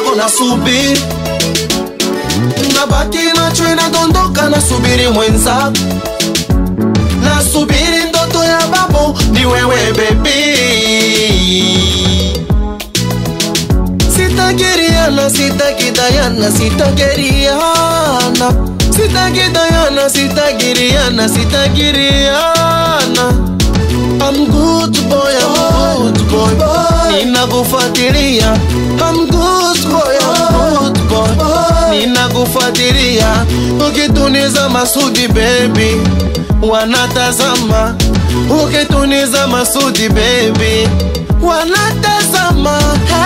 yako nasubiri nabaki nacho inadondoka nasubiri mwenza nasubiri ndoto ya babu ni wewe bebi sitakiriana sitakidayana sitakiriana sitakidayana sitakiriana sitakiriana I'm good boy, I'm good boy. Ninakufuatilia. I'm good boy, I'm good boy. Ninakufuatilia. Ukituniza masudi baby, wanatazama. Ukituniza masudi baby, wanatazama.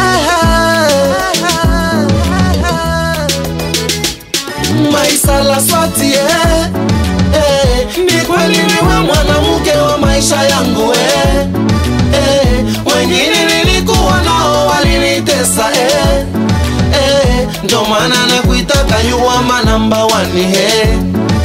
Maisha la swati eh. Eh, ni kweli niwe mwanamke wa maisha yangu eh. Eh, wengine nilikuwa nao walinitesa eh. Eh, ndo maana nakuitaka you are my number one eh.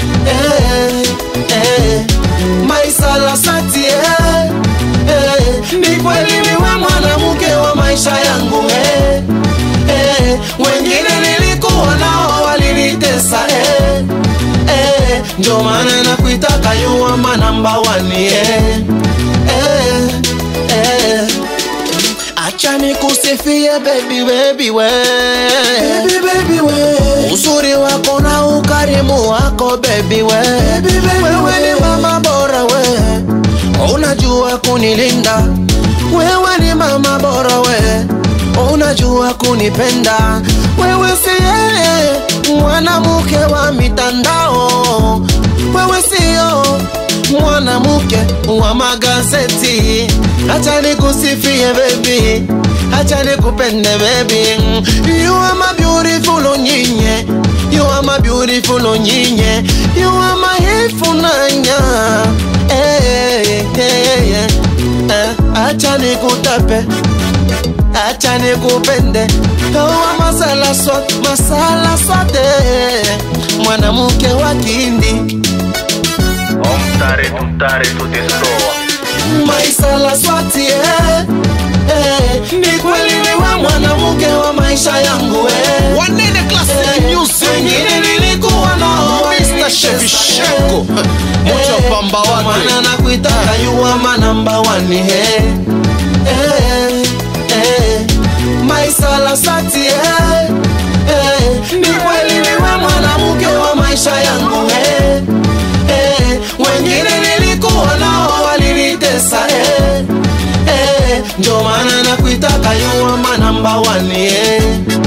Eh, eh, maisha la sati eh. Eh, ni kweli niwe mwanamke wa maisha yangu eh. Eh, wengine nilikuwa nao walinitesa eh. Eh, ndio maana nakuitaka you are my number one yeah. eh, eh. Acha nikusifie baby baby we. Baby, baby, we. Uzuri wako na ukarimu wako baby we. Baby, baby, wewe ni mama bora we, unajua kunilinda. Wewe ni mama bora we, unajua kunipenda. Wewe si yeye mwanamke wa mitandao, wewe sio mwanamke wa magazeti. Acha nikusifie baby, acha nikupende baby. You are my beautiful onyinye, you are my beautiful onyinye, you are my ifunanya. Hey, hey, hey, eh, acha nikutape acha nikupende kawa masala swat masala swate mwanamke wa kindi Omtare tutare tutistoa maisala swati eh. Eh, ni kweli niwe mwanamke wa maisha yangu eh. Wanene Classic Eh, Music. wengine nilikuwa nao Mr. Chevy Shenko. Moja wa pamba wake. Maana nakuitaka you are my number one eh. Eh, eh, maisha la sati eh. Eh, ni kweli niwe mwanamke wa maisha yangu eh. Eh, wengine nilikuwa nao walinitesa eh. Eh, ndio maana nakuitaka you are my number one yeah.